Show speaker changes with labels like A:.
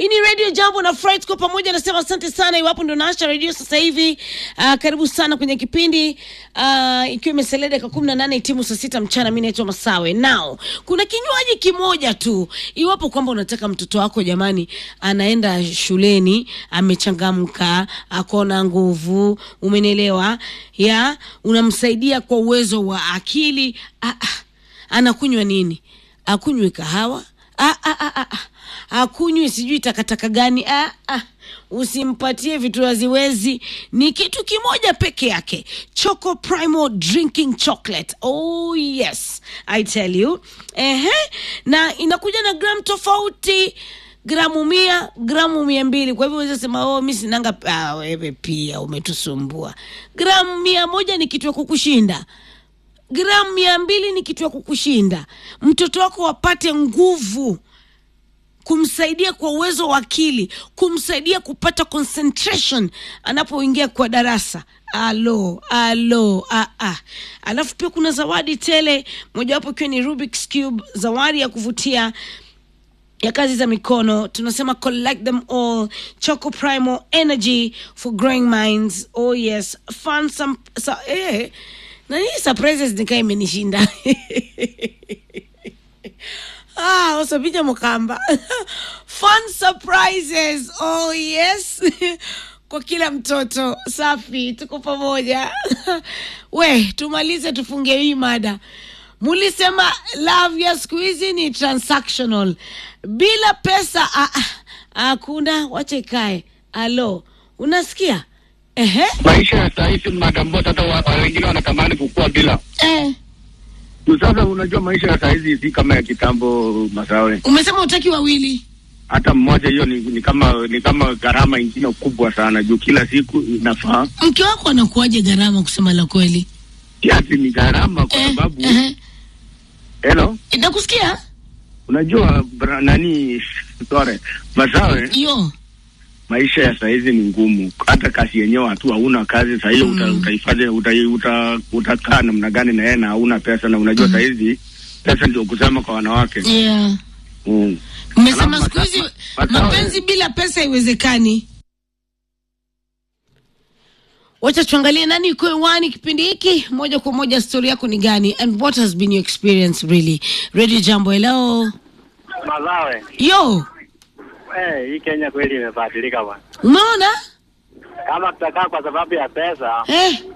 A: Hii ni Radio Jambo na Fright kwa pamoja, nasema asante sana. Iwapo ndo naasha radio sasa hivi, uh, karibu sana kwenye kipindi uh, ikiwa imesalia dakika kumi na nane timu saa sita mchana. Mi naitwa Masawe. Now kuna kinywaji kimoja tu, iwapo kwamba unataka mtoto wako jamani, anaenda shuleni amechangamka, akona nguvu, umenielewa ya unamsaidia kwa uwezo wa akili ah, ah, anakunywa nini? Akunywe kahawa ah, ah, ah, ah, ah. akunywi sijui takataka gani ah, ah. usimpatie vitu haziwezi ni kitu kimoja peke yake choco primo drinking chocolate oh yes i tell you Ehe. na inakuja na gram tofauti gramu mia gramu mia mbili kwa hivyo weza sema oh, mi sinanga ah, wewe pia umetusumbua gramu mia moja ni kitu ya kukushinda gramu mia mbili ni kitu ya kukushinda mtoto wako wapate nguvu kumsaidia kwa uwezo wa akili kumsaidia kupata concentration anapoingia kwa darasa alo alo ah, ah. alafu pia kuna zawadi tele mojawapo ikiwa ni Rubik's Cube zawadi ya kuvutia ya kazi za mikono tunasema collect them all choco primo energy for growing minds oh yes fun some, so, eh, na hii surprises nikaa imenishinda ah usapija mukamba fun surprises oh yes kwa kila mtoto safi tuko pamoja we tumalize tufunge hii mada mulisema love ya siku hizi ni transactional bila pesa ah, ah, hakuna wacha ikae alo unasikia ehe
B: maisha ya saa hizi madambota hata wa- wa- wengine wanatamani kukua bila
A: eh.
B: Juu sasa unajua maisha ya saa hizi si kama ya kitambo masawe
A: umesema utaki wawili
B: hata mmoja hiyo ni, ni kama ni kama gharama ingine kubwa sana juu kila siku inafaa
A: mke wako anakuaje gharama kusema la kweli
B: kiasi ni gharama kwa
A: Eh,
B: sababu
A: ehe.
B: hello
A: nakusikia
B: unajua bra, nani sore masawe
A: yo
B: maisha ya saa hizi ni ngumu hata kazi yenyewe hatu hauna kazi saa hiyo uta,
A: Mm.
B: utaifadhi uta, uta, utakaa namna gani na yeye na hauna pesa na unajua saa hizi pesa ndio kusema kwa wanawake
A: yeah.
B: mm.
A: umesema
B: Alafu
A: siku hizi
B: masa- masawe.
A: mapenzi bila pesa haiwezekani wacha tuangalie nani iko hewani kipindi hiki moja kwa moja stori yako ni gani and what has been your experience really radio jambo hello
C: Mazawe,
A: yo
C: eh, hii Kenya kweli imebadilika bwana.
A: umeona
C: Kama tutakaa kwa sababu ya pesa,
A: eh,